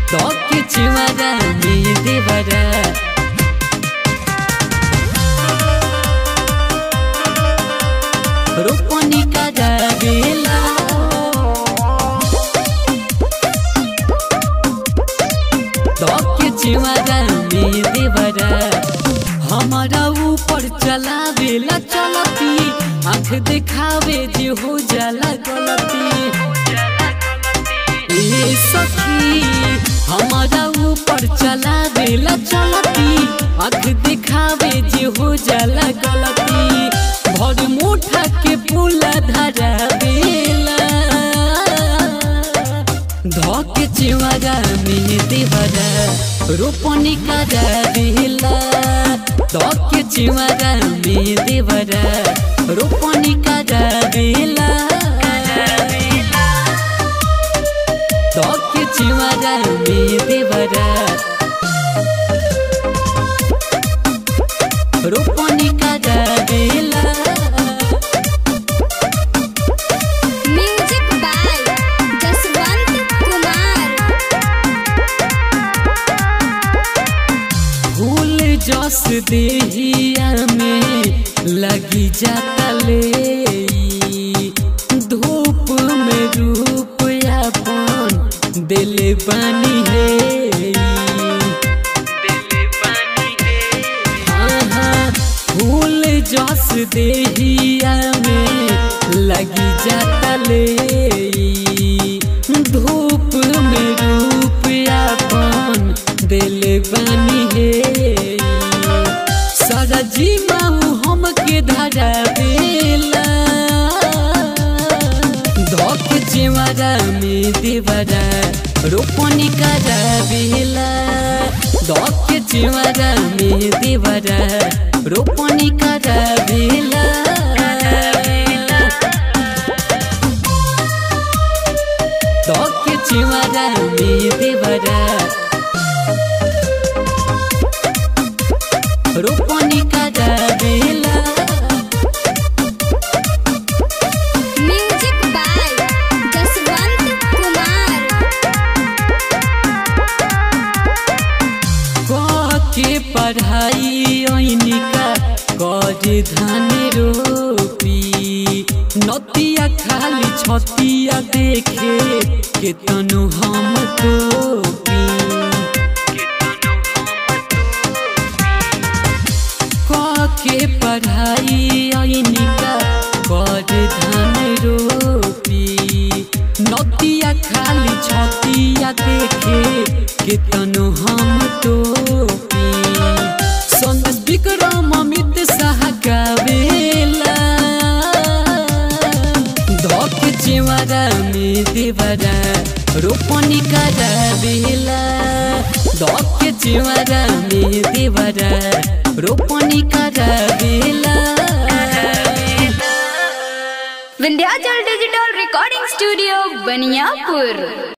Toque chihuahua mi devara रोपनी का बेला के चिवारा में देवरा हमारा ऊपर चला बेला चलती आँख दिखावे जे हो जाला गलती ए सखी हमारा ऊपर चला बेला चलती आँख दिखावे जे हो जाला गलती भर मुठा के पुला धरा बेला धके चिवारा में देवरा रोपनी करा बेला धके चिवारा में देवरा रोपनी करा बेला धके चिवारा में देवरा रोपनी करा बेला म्यूजिक बाय जसवंत कुमार फूल जस देहिया में लगी जाता ले धूप में रूप अपन दिल बानी है आहा, फूल जस देहिया में लगी जाता ले धूप में रूप अपन दिल बानी है सारा जीवाऊ हमके धरा बेला धक जेवारा में देवरा रोपनी करा बेला धक जेवारा में देवरा रोपनी करा बेला धक जेवारा में देवरा रोपनी करा बेला म्यूजिक बाय जसवंत कुमार के पढ़ाई ओइनिका कर धान रोपी नतिया खाली छतिया देखे के तनु हम टोपी के पढ़ाई ओइनिका कर धान रोपी नतिया खाली छतिया देखे के तनु हम टोपी संदेश विक्रम अमित शाह गावेला धक चेवारा में देवरा रोपनी करा बेला धक चेवारा में देवरा रोपनी करा बेला Vindhyachal digital recording studio Baniyapur